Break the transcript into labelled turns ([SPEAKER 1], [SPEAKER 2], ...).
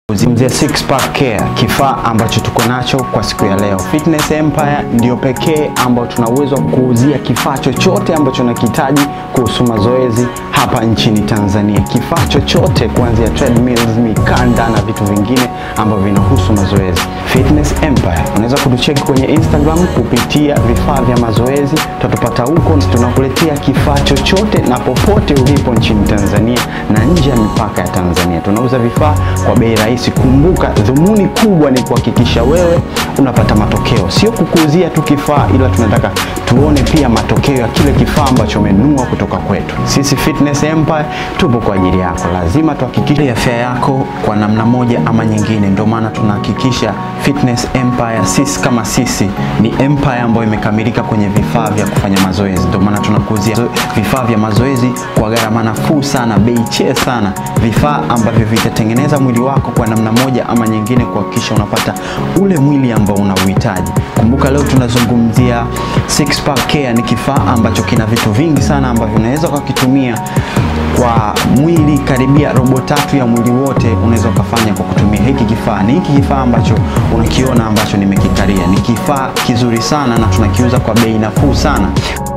[SPEAKER 1] Zungumzia Six Pack Care, kifaa ambacho tuko nacho kwa siku ya leo. Fitness Empire ndio pekee ambao tuna uwezo wa kuuzia kifaa chochote ambacho unakihitaji kuhusu mazoezi hapa nchini Tanzania. Kifaa chochote kuanzia treadmills, mikanda na vitu vingine ambavyo vinahusu mazoezi. Fitness Empire. Unaweza kutucheki kwenye Instagram kupitia vifaa vya mazoezi, tutatupata huko. Tunakuletea kifaa chochote na popote ulipo nchini Tanzania na nje ya mipaka ya Tanzania. Tunauza vifaa kwa bei rahisi. Kumbuka, dhumuni kubwa ni kuhakikisha wewe unapata matokeo, sio kukuuzia tu kifaa, ila tunataka tuone pia matokeo ya kile kifaa ambacho umenunua kutoka kwetu. Sisi Fitness Empire tupo kwa ajili yako. Lazima tuhakikishe afya yako kwa namna moja ama nyingine. Ndio maana tunahakikisha Fitness Empire, sisi kama sisi ni empire ambayo imekamilika kwenye vifaa vya kufanya mazoezi. Ndio maana tunakuuzia vifaa vya mazoezi kwa gharama nafuu sana, bei chee sana, vifaa ambavyo vitatengeneza mwili wako kwa namna moja ama nyingine, kuhakikisha unapata ule mwili ambao unauhitaji. Kumbuka leo tunazungumzia Six Pack Care. Ni kifaa ambacho kina vitu vingi sana ambavyo unaweza ukakitumia kwa mwili, karibia robo tatu ya mwili wote unaweza ukafanya kwa kutumia hiki kifaa. Ni hiki kifaa ambacho unakiona ambacho nimekikaria, ni kifaa kizuri sana na tunakiuza kwa bei nafuu sana.